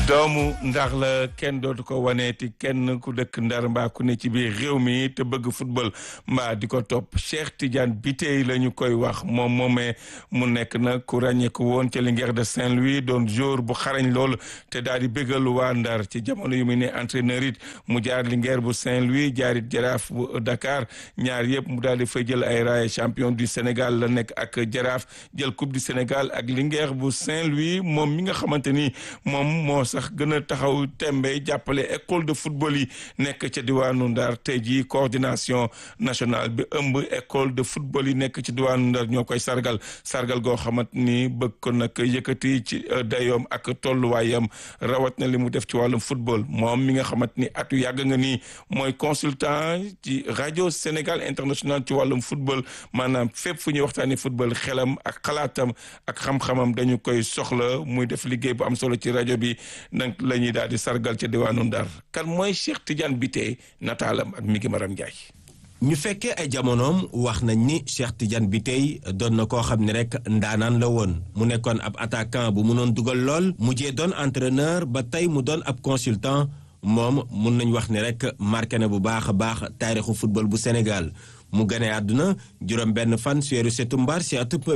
doomu ndar la kenn dootu ko waneeti kenn ku dëkk ndar mbaa ku ne ci biir réew mi te bëgg football mbaa di ko topp Cheikh Tidiane Bitèye la ñu koy wax moom moomee mu nekk nag ku ràññeeku woon ca Linguère de Saint-Louis doon joueur bu xarañ lool te daal di bëggal waa ndar ci jamono yu mu ne entraîneur it mu jaar Linguère bu Saint-Louis jaarit jaraaf bu Dakar ñaar yëpp mu daal di fay jël ay raaya champion du Sénégal la nekk ak jaraaf jël coupe du Sénégal ak Linguère bu Saint-Louis moom mi nga xamante ni moom moo sax gën a taxaw tembe jàppale école de football yi nekk ca diwaanu Ndar tey jii coordination nationale bi ëmb école de football yi nekk ci diwaanu Ndar ñoo koy sargal sargal goo xamante ni bëgg ko nag yëkkati ci dayoom ak tolluwaayam rawat na li mu def ci wàllum football moom mi nga xamante ni atu yàgg nga ni mooy consultant ci rajo Sénégal international ci wàllum football maanaam fépp fu ñuy waxtaanee football xelam ak xalaatam ak xam-xamam dañu koy soxla muy def liggéey bu am solo ci rajo bi nag la ñuy daal di sargal ca diwaanu Ndar kan mooy Cheikh Tidiane Bitèye nataalam ak mi ngi Maram Ndiaye. ñu fekkee ay jamonoom wax nañ ni Cheikh Tidiane Bitèye doon na koo xam ne rek ndaanaan la woon mu nekkoon ab attaquant bu mënoon dugal lool mujjee doon entraîneur ba tey mu doon ab consultant moom mun nañ wax ne rek marqué na bu baax a baax taarixu football bu Sénégal. mu gane àdduna juróom benn fan si weeru setumbar si atub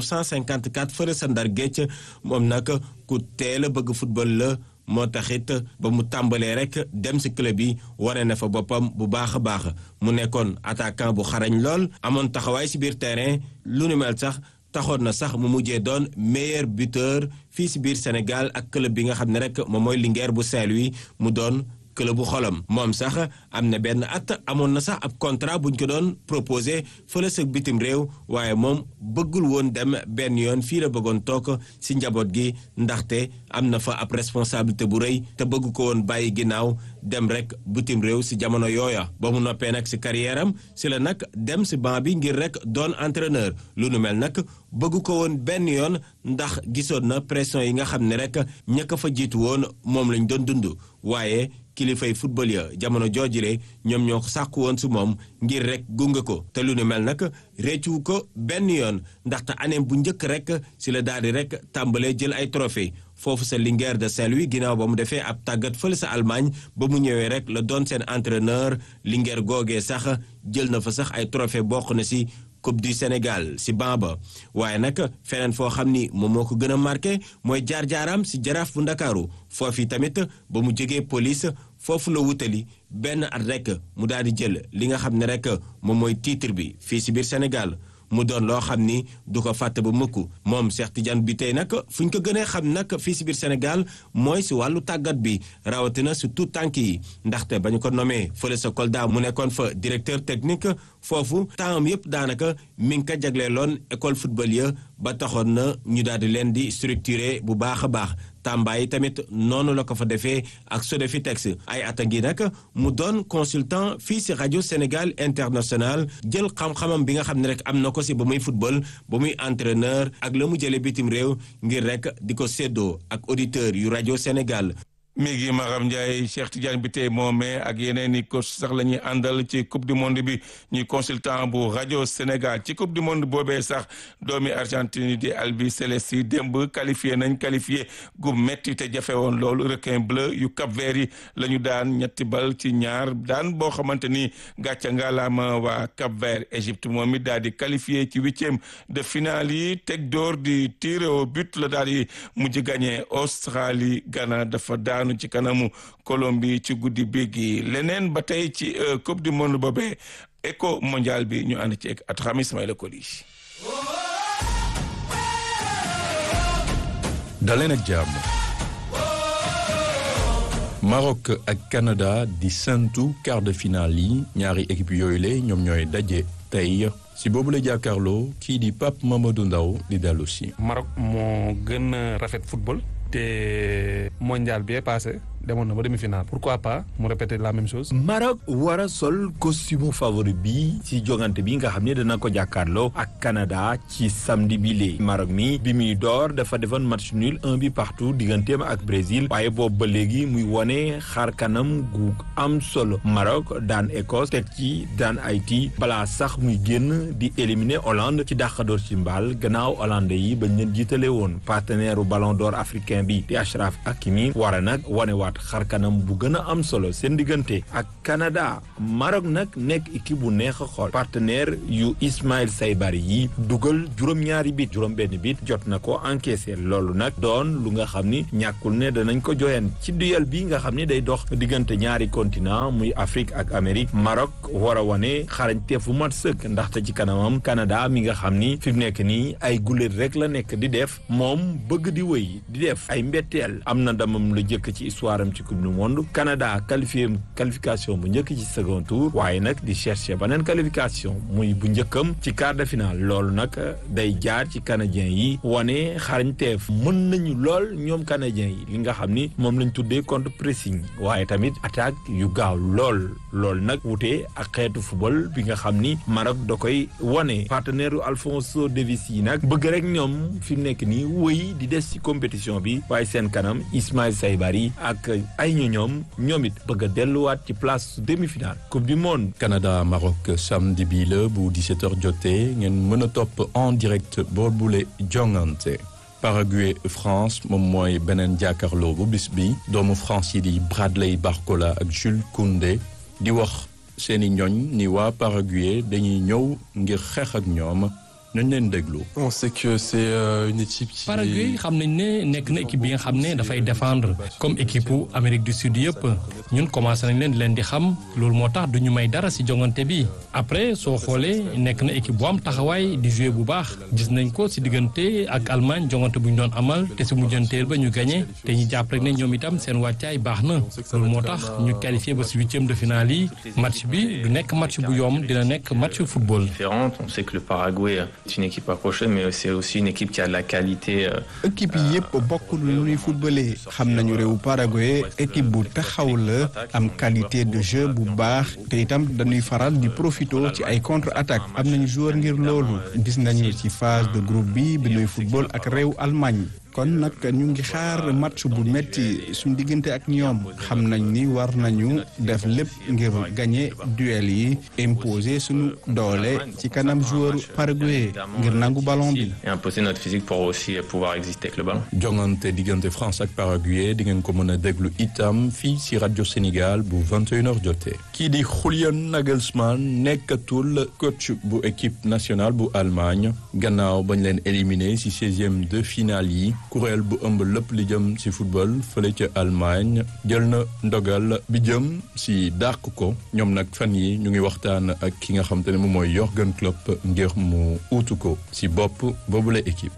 1954 fële sa Ndar géej moom nag ku teel a bëgg football la moo taxit ba mu tàmbalee rek dem si club yi wane na fa boppam bu baax a baax mu nekkoon attaquant bu xarañ lool amoon taxawaay si biir terrain lu nu mel sax taxoon na sax mu mujjee doon meilleur buteur fii si biir Sénégal ak club bi nga xam ne rek moom mooy Linguère bu Saint-Louis mu doon club bu xolam moom sax am na benn at amoon na sax ab contrat buñ ko doon proposé fële sa bitim réew waaye moom bëggul woon dem benn yoon fii la bëggoon toog si njaboot gi ndaxte am na fa ab responsabilité bu rëy te bëgg ko woon bàyyi ginnaaw dem rek bitim réew si jamono yooya ba mu noppee nag si carrière am si la nag dem si banc bi ngir rek doon entraîneur lu nu mel nag bëgg ko woon benn yoon ndax gisoon na pression yi nga xam ne rek ña ko fa jiitu woon moom lañ doon dund waaye kilifay football ya jamono joojule ñoom ñoo sàkku woon si moom ngir rek gunge ko te lu nu mel nag réccu ko benn yoon ndaxte année bu njëkk rek si la daal di rek tàmbalee jël ay trophée foofu sa Linguère de Saint-Louis ginnaaw ba mu defee ab tàggat fële sa Allemagne ba mu ñëwee rek la doon seen entraîneur Linguère googee sax jël na fa sax ay trophée bokk na si coupe du Sénégal si Bamba waaye nag feneen foo xam ni moom moo ko gën a marqué mooy jaar-jaaram si jaraaf bu ndakaaru foofu tamit ba mu jógee police foofu la wutali benn at rek mu daal di jël li nga xam ne rek moom mooy titre bi fii si biir Sénégal mu doon loo xam ni du ko fàtte ba mukk moom Cheikh Tidiane Bitèye nag fu ñu ko gënee xam nag fii si biir Sénégal mooy si wàllu tàggat bi rawatina si tout tànk yi ndaxte ba ñu ko nommé fële sa Kolda mu nekkoon fa directeur technique foofu temps yëpp daanaka mi ngi ko jagleeloon école football ya ba taxoon na ñu daal di leen di structuré bu baax a baax Tamba yi tamit noonu la ko fa defee ak Sodefitex ay at a ngi nag mu doon consultant fii si rajo Sénégal international jël xam-xamam bi nga xam ne rek am na ko si ba muy football ba muy entraîneur ak la mu jëlee bitim réew ngir rek di ko séddoo ak auditeur yu rajo Sénégal. mi ngi Maram Ndiaye Cheikh Tidiane Bitèye moomee ak yeneen i coach sax la ñuy àndal ci coupe du monde bi ñuy consultant bu rajo Sénégal ci coupe du monde boobee sax doomi Argentine di Albi Celesti démb qualifié nañ qualifié gu metti te jafe woon loolu requin bleu yu Cap Vert yi la ñu daan ñetti bal ci ñaar daan boo xamante ni gàcca ngalaama waa Cap Vert Égypte moom it daal di qualifié ci huitième de finale yi teg door di tir au but la daal di mujj gagné Australie Ghana dafa daanu ci kanamu Colombie ci guddi béggi leneen ba tey ci coupe du monde boobee éco mondial bi ñu ànd ci ak at xam Ismaïla Koli daleen ak jàmm Maroc ak Canada di sentu quart de finale yi ñaari équipe yooyu la ñoom ñooy daje tey si boobu la jàkkaarloo kii di Pape Mamadou Ndaw di dellu si Maroc moo gën a rafet football te mondial bi passé demoon na ba demi-finale pourquoi pas mu répéter la même chose. Maroc war a sol costume favori bi ci jogante bi nga xam ne dana ko jàkkaarloo ak Canada ci samedi bi lee Maroc mi bi muy door dafa defoon match nul un bi partout digganteem ak Brésil waaye boobu ba léegi muy wone xar kanam gu am solo Maroc daan Écosse teg ci daan Haïti balaa sax muy génn di éliminer Hollande ci dàqadoor ci mbaal gannaaw Hollande yi bañ leen jiitale woon partenaire u ballon d'or africain bi di Achraf Hakimi war a nag wanewaat xar kanam bu gën a am solo seen diggante ak Canada Maroc nag nekk équipe bu neex a xool partenaire yu Ismaël Saybari yi dugal juróom-ñaari bit juróom-benn bit jot na ko encaissé loolu nag doon lu nga xam ni ñàkkul ne danañ ko joyeen ci duel bi nga xam ni day dox diggante ñaari continent muy Afrique ak Amérique Maroc war a wane xarañteef bu mat sëkk ndaxte ci kanamam Canada mi nga xam ni fi mu nekk nii ay guléet rek la nekk di def moom bëgg di wëy di def ay mbetteel am na ndamam lu jëkk ci histoire am ci coupe du monde Canada qualifié qualification bu njëkk ci second tour waaye nag di chercher beneen qualification muy bu njëkkam ci quart de finale loolu nag day jaar ci canadien yi wane xarañteef mën nañu lool ñoom canadien yi li nga xam ni moom lañ tuddee contre pressing waaye tamit attaque yu gaaw lool lool nag wute ak xeetu football bi nga xam ni Maroc da koy wane partenaire u Alphonso Davies yi nag bëgg rek ñoom fi mu nekk nii wëy di des ci compétition bi waaye seen kanam Ismaïl Saybari ak ay ñu ñoom ñoom it bëgg a delluwaat ci place demi-finale coupe du monde. Canada Maroc samedi bii la bu 17h jotee ngeen mën a topp en direct boobule jongante. Paraguay France moom mooy beneen jàkkaarloo bu bis bi doomu France yi di Bradley Barcola ak Jules Koundé di wax seeni ñoñ ni waa Paraguay dañuy ñëw ngir xeex ak ñoom nañ leen déglu. on sait que c'est une équipe qui. Paraguay xam nañ ne nekk na équipe bi nga xam ne dafay défendre comme équipe u Amérique du Sud yëpp ñun commencé nañ leen di leen di xam loolu moo tax du ñu may dara ci jongante bi après soo xoolee nekk na équipe bu am taxawaay di jouer bu baax gis nañ ko ci diggante ak Allemagne jongante bu ñu doon amal te ci mujjanteel ba ñu gagné te ñu jàpp rek ne ñoom itam seen wàccaay baax na loolu moo tax ñu qualifié ba ci huitième de finale yi match bi du nekk match bu yomb dina nekk match football. On sait que le Paraguay c'est une équipe approchée mais c'est aussi une équipe qui a de la qualité. équipe yi yëpp bokk lu ñuy footballé xam nañu réew Paraguay équipe bu taxaw la am qualité de jeu bu baax te itam dañuy faral di profito ci ay contre attaque am nañu joueur ngir loolu gis nañu ci phase de groupe bi bi ñuy football ak réew Allemagne. kon nag ñu ngi xaar match bu metti suñu diggante ak ñoom xam nañ ni war nañu def lépp ngir gagner duel yi imposer suñu doole ci kanam joueur paraguay ngir nangu ballon bi. et imposer notre physique pour aussi pouvoir exister avec le ballon. jongante diggante France ak Paraguay di ngeen ko mën a déglu itam fii ci rajo Sénégal bu 21h jotee. kii di Julian Nagelsmann nekkatul coach bu équipe nationale bu Allemagne gannaaw bañ leen éliminé ci 16e de finale yi. kuréel bu ëmb lépp li jëm ci football fële ca Allemagne jël na ndogal bi jëm ci dàq ko ñoom nag fan yi ñu ngi waxtaan ak ki nga xam te ne moom mooy Jürgen Klopp ngir mu uutu ko ci bopp boobule équipe.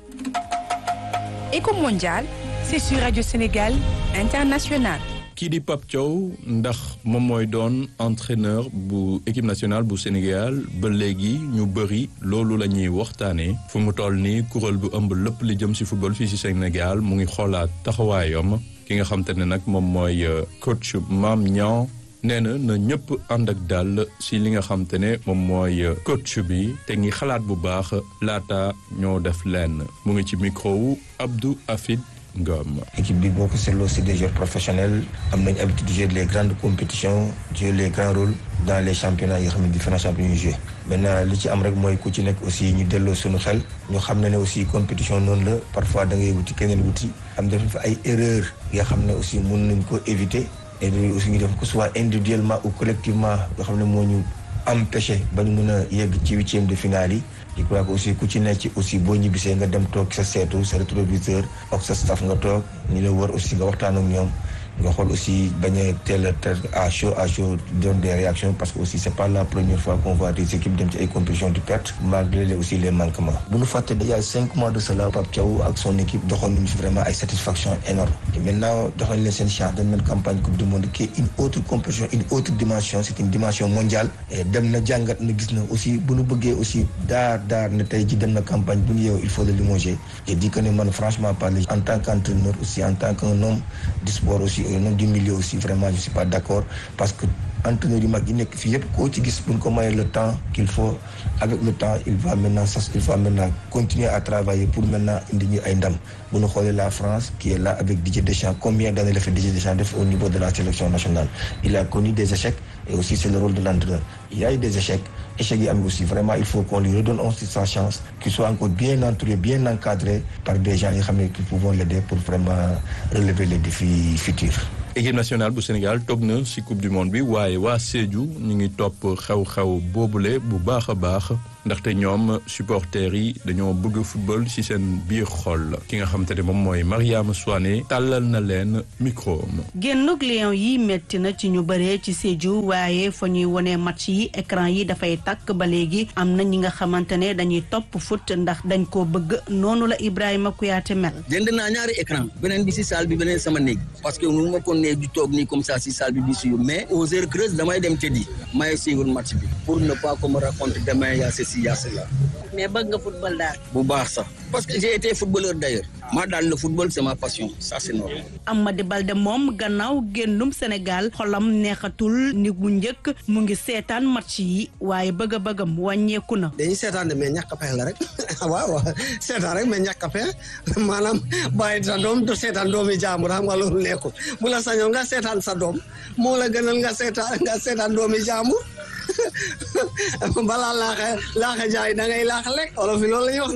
Éco mondial, c'est sur Radio Sénégal International. kii di Pape Thiaw ndax moom mooy doon entraîneur bu équipe nationale bu Sénégal ba léegi ñu bëri loolu la ñuy waxtaanee fu mu toll nii kuréel bu ëmb lépp li jëm ci football fii ci Sénégal mu ngi xoolaat taxawaayam ki nga xam te ne nag moom mooy coach Mame Niang nee na na ñëpp ànd ak dal ci li nga xam te ne moom mooy coach bi te ngi xalaat bu baax laata ñoo def lenn mu ngi ci micro wu Abdou Afid Ngom. équipe bi boo ko seetloo c'est des joueurs professionnels am nañu habitude de jouer les grandes compétitions jouer les grands rôles dans les championnats yi nga xam ne différents championnats yu joué maintenant li ci am rek mooy ku ci nekk aussi ñu delloo suñu xel ñu xam ne ne aussi compétition noonu la parfois da ngay wuti keneen wuti am def fa ay erreurs yoo xam ne aussi mën nañ ko éviter et aussi ñu def ko soit individuellement ou collectivement yoo xam ne moo ñu empêché ba ñu mën a yegg ci huitième de finale yi je crois que aussi ku ci nekk ci aussi boo ñibbisee nga dem toog sa seetu sa rétroviseur ak sa staff nga toog ñi la wër aussi nga waxtaan ak ñoom nga xool aussi bañ a teel a à chaud à chaud donne des réactions parce que aussi c'est pas la première fois qu'on voit des équipes dem ci ay compétitions di perte malgré les aussi les manquements bu ñu fàtte déjà cinq mois de cela Pape Thiaw ak son équipe doxoon nañu fi vraiment ay satisfaction énorme et maintenant doxal leen seen chance dañ leen campagne coupe du monde qui est une autre compétition une autre dimension c'est une dimension mondiale et dem na jàngat na gis na aussi bu ñu bëggee aussi daar daar ne tey ji dem na campagne bu ñu yeewu il faut le limoger je dis que ne man franchement parler en tant qu'entraîneur aussi en tant qu'un homme du sport aussi aussi au nom du milieu aussi vraiment je suis pas d'accord parce que entraîneur yu mag yi nekk fii yëpp koo ci gis buñ ko mayee le temps qu'il faut avec le temps il va maintenant ça il va maintenant continuer à travailler pour maintenant indi ñu ay ndam bu ñu xoolee la France qui est là avec Didier Deschamps combien d'années la fait Didier Deschamps def au niveau de la sélection nationale il a connu des échecs et aussi c'est le rôle de l'entraîneur il y a eu des échecs échecs yi am aussi vraiment il faut qu'on lui redonne aussi sa chance qu'il soit encore bien entouré bien encadré par des gens yi xam ne qui pouvons l'aider pour vraiment relever les défis futurs équipe nationale bu Sénégal toog na ci coupe du monde bi waaye waa Sédhiou ñu ngi topp xew-xew boobule bu baax a baax ndaxte ñoom supporters yi dañoo bëgg football ci seen biir xol ki nga xam te ne moom mooy Mariama Souane tàllal na leen micro am. génnug Lions yi metti na ci ñu bëree ci Sédhiou waaye fa ñuy wone match yi écran yi dafay tàkk ba léegi am na ñi nga xamante ne dañuy topp foot ndax dañ koo bëgg noonu la Ibrahima Kouyaté mel. jënd naa ñaari écran beneen bi ci salle bi beneen sama néeg parce que nu ma ko nee di toog nii comme ça ci salle bi di suivre mais aux heures creuses damay dem tëddi may suivre match bi pour ne pas qu'on me raconte demain y a ceci y a cela. mais bëgg nga football daal. bu baax sax parce que j'ai été footballeur d'ailleurs maa daal le football c'est ma passion ça c'est normal. Amady Balde moom gannaaw génnum Sénégal xolam neexatul ni bu njëkk mu ngi seetaan match yi waaye bëgg a bëggam wàññeeku na. dañuy seetaan de mais ñàkk a pexe la rek waaw waaw seetaan rek mais ñàkk a pexe maanaam bàyyi sa doom du seetaan doomi jàmbur xam nga loolu nekkul bu la sañoon nga seetaan sa doom moo la gënal nga seetaan nga seetaan doomi jàmbur. balaa laaxa laaxa jaay da ngay laaxa lekk olof yi loolu la ñuy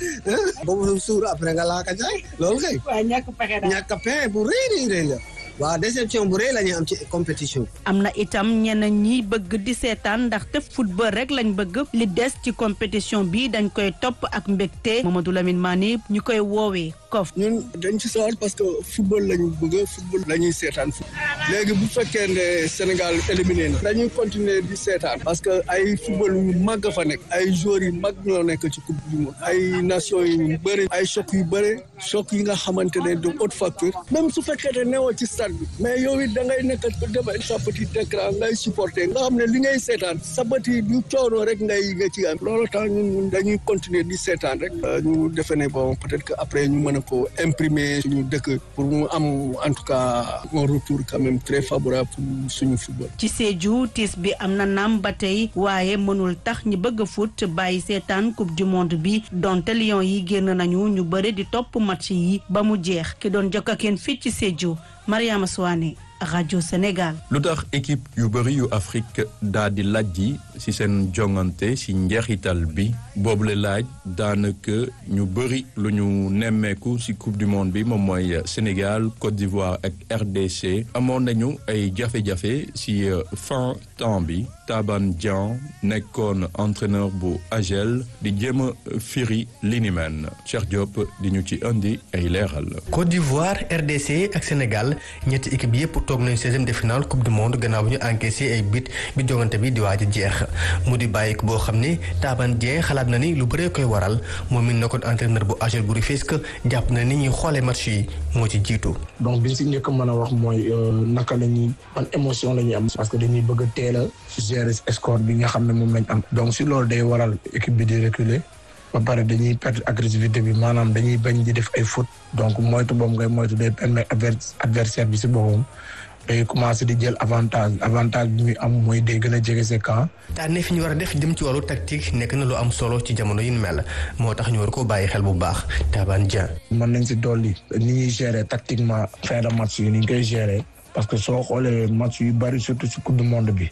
wax boobu suur après nga laaxa jaay loolu kay. waaw ñàkk pexe daal ñàkk pexe bu rëy rëy rëy la. waaw déception bu rëy la ñuy am ci compétition am na itam ñeneen ñi bëgg di seetaan ndaxte football rek lañ bëgg li des ci compétition bi dañ koy topp ak mbégte Mamadou Lamine Mané ñu koy woowee kof ñun dañ ci sawar parce que football lañu bëgg football la ñuy seetaan léegi bu fekkee ne Sénégal éliminé na dañuy continuer di seetaan parce que ay football yu mag fa nekk ay joueurs yu mag ñoo nekk ci coupe du monde ay nations yu bëri ay choc yu bëri choc yi nga xamante ne de haute facture même su fekkee ne newoo ci stade bi mais yow it da ngay nekk demee sa petit écran ngay supporter nga xam ne li ngay seetaan sa bët yi du coono rek ngay nga ci am loolu tax ñun dañuy continuer di seetaan rek ñu defe ne bon peut-être que après ñu mën a ko imprimer suñu dëkk pour mu am en tout cas un retour quand même très favorable pour suñu football. ci Sédhiou tiis bi am na naam ba tey waaye mënul tax ñi bëgg a foot bàyyi seetaan coupe du monde bi donte Lions yi génn nañu ñu bëri di topp match yi ba mu jeex ki doon jokk ak yéen fii ci Sédhiou Mariama Souane rajo Sénégal. lu tax équipe yu bëri yu Afrique daa di lajji ci seen jongante ci njeexital bi boobule laaj daanaka ñu bëri lu ñu nemmeeku ci coupe du monde bi moom mooy Sénégal Côte d'Ivoire ak RDC amoon nañu ay jafe-jafe ci fin temps bi Taban Dian nekkoon entraîneur bu AGEL di jéem a firi li ni mel Cheikh Diop di ñu ci indi ay leeral. Côte d'Ivoire RDC ak Sénégal ñetti équipe yépp toog nañu seizième de finale coupe du monde gannaaw bi ñu encaissé ay bit bi jongante bi di waaj a jeex mu di bàyyi ko boo xam ne Taban Dieng xalaat na ni lu bëree koy waral moom mi nekkoon entraîneur bu AGEL bu Rufisque jàpp na ni ñuy xoolee match yi moo ci jiitu. donc bi si njëkk mën a wax mooy naka la ñuy ban émotion la ñuy am. parce que dañuy bëgg a teel a gérer score bi nga xam ne moom lañ am. donc si loolu day waral équipe bi di reculer. ba pare dañuy perdre agressivité bi maanaam dañuy bañ di def ay fautes donc moytu boobu ngay moytu day permettre adversaire bi si boppam day commencé di jël avantage avantage bi muy am mooy day gën a jege sa camp. tànneef fi ñu war a def jëm ci wàllu tactique nekk na lu am solo ci jamono yu mel moo tax ñu war koo bàyyi xel bu baax Taban Dieng. mën nañ si dolli ni ñuy gérer tactiquement fin de match yi ni ñu koy gérer parce que soo xoolee match yu bari surtout si coupe du monde bi.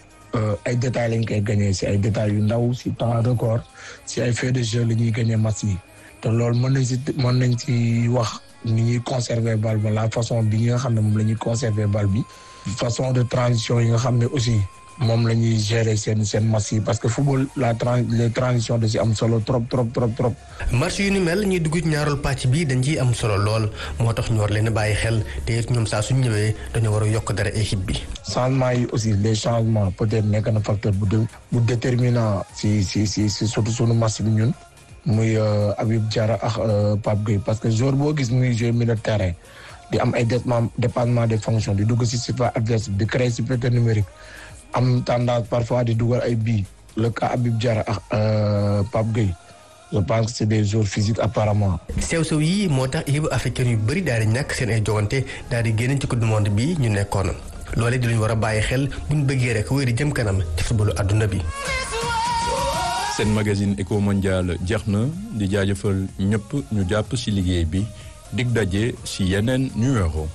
ay détails lañ koy gagné si ay détails yu ndaw si temps record si ay fait de jeu la ñuy gagné match yi te loolu mën nañ si mën nañ ci wax ni ñuy conserver bal ba la façon bi nga xam ne moom la ñuy conserver bal bi façon de transition yi nga xam ne aussi moom la ñuy gérer seen seen match yi parce que football la tran les transitions da si am solo trop trop trop trop. match yu ni mel ñuy dugg ci ñaareelu pàcc bi dañ ciy am solo lool moo tax ñu war leen a bàyyi xel te it ñoom saa suñ ñëwee dañoo war a yokk dara équipe bi. changement yi aussi les changements peut-être nekk na facteur bu dé bu déterminant si si si si surtout sunu match bi ñun muy Habib Diarra ak Pape Gueye parce que joueur boo gis muy jouer milieu de terrain di am ay dépassement des fonctions di dugg si surface adverse di créer supériorité numérique. am tendance parfois di dugal ay bii le cas Habib Diarra ak Pape Gueye je pense que c'est des joueurs physiques apparemment. sew-sew yi moo tax équipe africaine yu bëri daal di ñàkk seen ay jogante daal di génn ci coupe du monde bi ñu nekkoon loolee di lu ñu war a bàyyi xel bu ñu bëggee rek wéy di jëm kanam ci footballu àdduna bi. seen magazine éco mondial jeex na di jaajëfal ñëpp ñu jàpp ci liggéey bi dig daje ci yeneen numéro.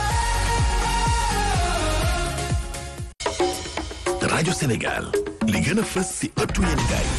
rajo Sénégal li gën a fës ci ëttu yéenekaay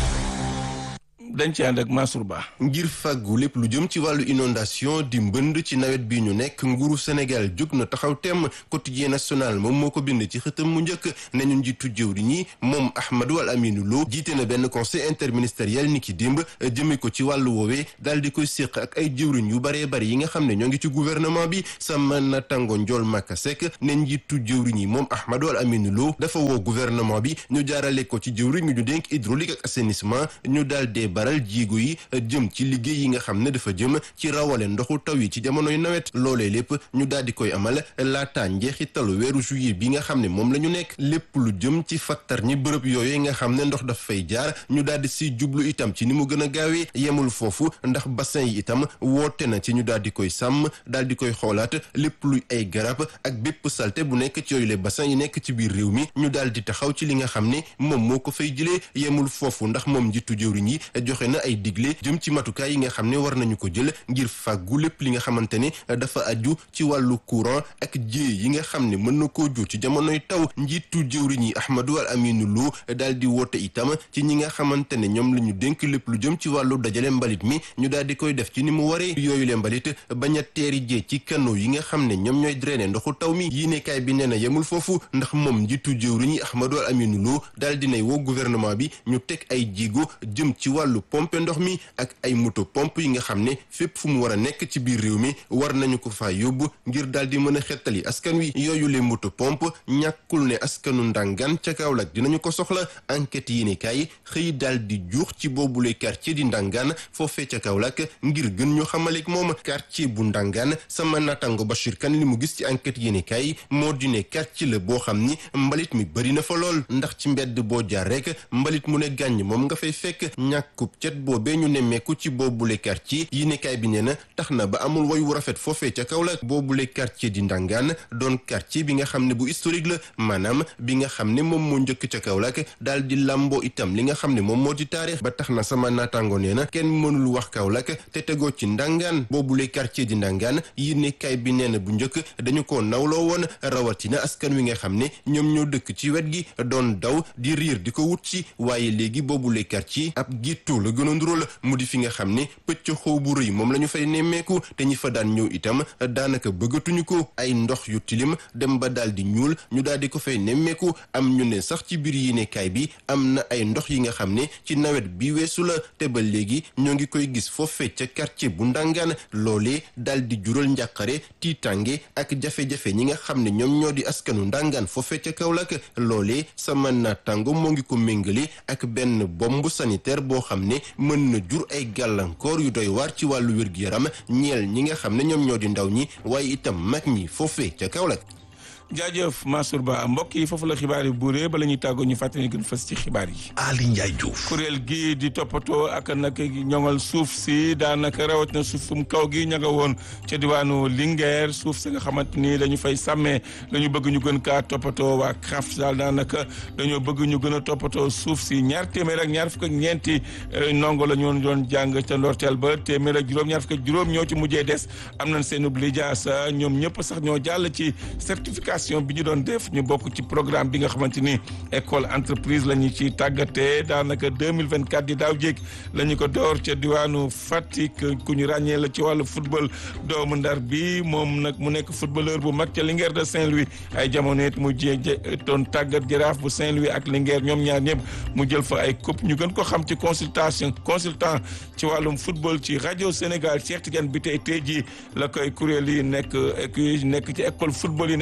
dañ ci ànd ak Mansour Ba. ngir fàggu lépp lu jëm ci wàllu inondation di mbënd ci nawet bi ñu nekk nguuru Sénégal jóg na taxaw temm quotidien national moom moo ko bind ci xëtam mu njëkk nañu njiitu jëwri ñi moom Ahmadou Al Aminou Lo jiite na benn conseil interministériel ni ki démb jëme ko ci wàllu woowee daal di koy séq ak ay jëwriñ yu baree bari yi nga xam ne ñoo ngi ci gouvernement bi sama natango njool Maka Seck ne njiitu jëwriñ yi moom Ahmadou Al Aminou Lo dafa woo gouvernement bi ñu jaarale ko ci jëwriñ ñu dénk hydraulique ak assainissement ñu daal dee baral jiigo yi jëm ci liggéey yi nga xam ne dafa jëm ci rawale ndoxu taw yi ci jamonoy nawet loolee lépp ñu daal di koy amal laata njeexitalu weeru juillet bi nga xam ne moom la ñu nekk lépp lu jëm ci fattar ñi bërëb yooyu nga xam ne ndox daf fay jaar ñu daal di si jublu itam ci ni mu gën a gaawee yemul foofu ndax bassin yi itam woote na ci ñu daal di koy sàmm daal di koy xoolaat lépp luy ay garab ak bépp salte bu nekk ci yooyu les bassins yi nekk ci biir réew mi ñu daal di taxaw ci li nga xam ne moom moo ko fay jëlee yemul foofu ndax moom njiitu jëwriñ yi joxe na ay digle jëm ci matukaay yi nga xam ne war nañu ko jël ngir fàggu lépp li nga xamante ne dafa aju ci wàllu courant ak jéey yi nga xam ne mën na koo jur ci jamonoy taw njiitu jëwriñ yi Ahmadou Al Aminou Lo daal di woote itam ci ñi nga xamante ne ñoom la ñu dénk lépp lu jëm ci wàllu dajale mbalit mi ñu daal di koy def ci ni mu waree yooyu le mbalit bañ a teeri jee ci canaux yi nga xam ne ñoom ñooy drainer ndoxu taw mi yéenekaay bi nee na yemul foofu ndax moom njiitu jëwriñ yi Ahmadou Al Aminou Lo daal dinay woo gouvernement bi ñu teg ay jéego jëm ci wàllu pompe ndox mi ak ay moto pompe yi nga xam ne fépp fu mu war a nekk ci biir réew mi war nañu ko faa yóbbu ngir daal di mën a xettali askan wi yooyu le moto pompe ñàkkul ne askanu ndàngaan ca Kaolack dinañu ko soxla enquête yi ne kaay xëy daal di juux ci boobule quartier di ndàngaan foofee ca Kaolack ngir gën ñu xamaleek moom quartier bu ndàngaan sama natango Bachir Kane li mu gis ci enquête yi ne kaay moo di ne quartier la boo xam ni mbalit mi bëri na fa lool ndax ci mbedd boo jaar rek mbalit mu ne gàññ moom nga fay fekk ñàkkub cet boobee ñu nemmeeku ci boobule quartier yi nekkaay bi nee na tax na ba amul woy wu rafet foofee ca Kaolack boobule quartier di Ndangaan doon quartier bi nga xam ne bu historique la maanaam bi nga xam ne moom moo njëkk ca Kaolack daal di làmboo itam li nga xam ne moom moo di taarix ba tax na sama naataango nee na kenn mënul wax Kaolack te tegoo ci Ndangaan boobule quartier di Ndangaan yi nekkaay bi nee na bu njëkk dañu ko nawloo woon rawatina askan wi nga xam ne ñoom ñoo dëkk ci wet gi doon daw di riir di ko wut ci waaye léegi boobule quartier ab gittu la gën a ndural mu di fi nga xam ne pëcc xaw bu rëy moom la ñu fay nemmeeku te ñi fa daan ñëw itam daanaka bëggatuñu ko ay ndox yu tilim dem ba daal di ñuul ñu daal di ko fay nemmeeku am ñu ne sax ci biir yéenekaay bi am na ay ndox yi nga xam ne ci nawet bi weesu la te ba léegi ñoo ngi koy gis foofee ca quartier bu ndàngaan loolee daal di jural njàqare tiitange ak jafe-jafe ñi nga xam ne ñoom ñoo di askanu ndàngaan foofee ca Kaolack loolee sama naataango moo ngi ko méngale ak benn bombe sanitaire boo xam ne mën na jur ay gàllankoor yu doy waar ci wàllu wér-gu-yaram ñeel ñi nga xam ne ñoom ñoo di ndaw ñi waaye itam mag ñi foofee ca Kaolack jaajëf Mansour Ba mbokk yi foofu la xibaar yi buuree bala ñuy tàggoo ñu fàttali gën fës ci xibaar yi. Ali Ndiaye Diouf. kuréel gi di toppatoo ak nag ñoŋal suuf si daanaka rawat na suufum kaw gi ña nga woon ca diwaanu Linguère suuf si nga xamante ni dañu fay sàmmee dañu bëgg ñu gën kaa toppatoo waa CRAF daal daanaka dañoo bëgg ñu gën a toppatoo suuf si ñaar téeméer ak ñaar fukk ak ñeenti ndongo la ñu doon jàng ca ndorteel ba téeméer ak juróom ñaar fukk ak juróom ñoo ci mujjee des am nañ seen lijaasa ñoom ñëpp sax ñoo jàll ci certification bi ñu doon def ñu bokk ci programme bi nga xamante ni école entreprise la ñu ci tàggatee daanaka 2024 di daaw jéeg la ñu ko door ca diwaanu Fatick ku ñu ràññee la ci wàllu football doomu ndar bi moom nag mu nekk footballeur bu mag ca Linguère de Saint-Louis ay jamono it mu jé doon tàggat jaraaf bu Saint-Louis ak Linguère ñoom ñaar ñëpp mu jël fa ay coupe ñu gën ko xam ci consultation consultant ci wàllum football ci rajo Sénégal Cheikh Tidiane bi tey tey jii la koy kuréel yi nekk nekk ci école football yi nekk ci Sénégal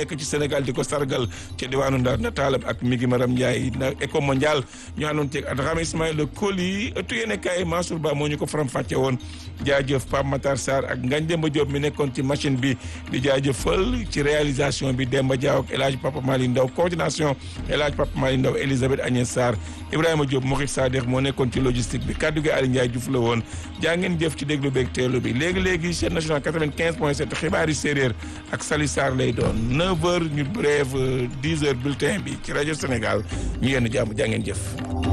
Sénégal di ko sargal ca diwaanu Ndar nataalam ak Migi Maram Ndiaye na éco mondial ñu àndoon ceeg Adrame Ismaïla Koli ëttu yéene kaay Mansour Ba moo ñu ko faram fàcce woon jaajëf Pape Matar Sarr ak Ngagne Demba Diop mi nekkoon ci machine bi di jaajëfal ci réalisation bi Demba Diaw ak El Hadj Papa Mali Ndaw coordination El Hadj Papa Mali Ndaw Elisabeth Agnès Sarr Ibrahima Diop Mokhit Sadikh moo nekkoon ci logistique bi kaddu gi Aliou Ndiaye Diouf la woon jaa ngeen jëf ci déglu beeg teelu bi léegi-léegi chaîne nationale 95 point 7 xibaari séeréer ak Sali Sarr lay doon 9 heures ñu brève 10 heures bulletin bi ci rajo Sénégal ñu yenn jàmm jaa ngeen jëf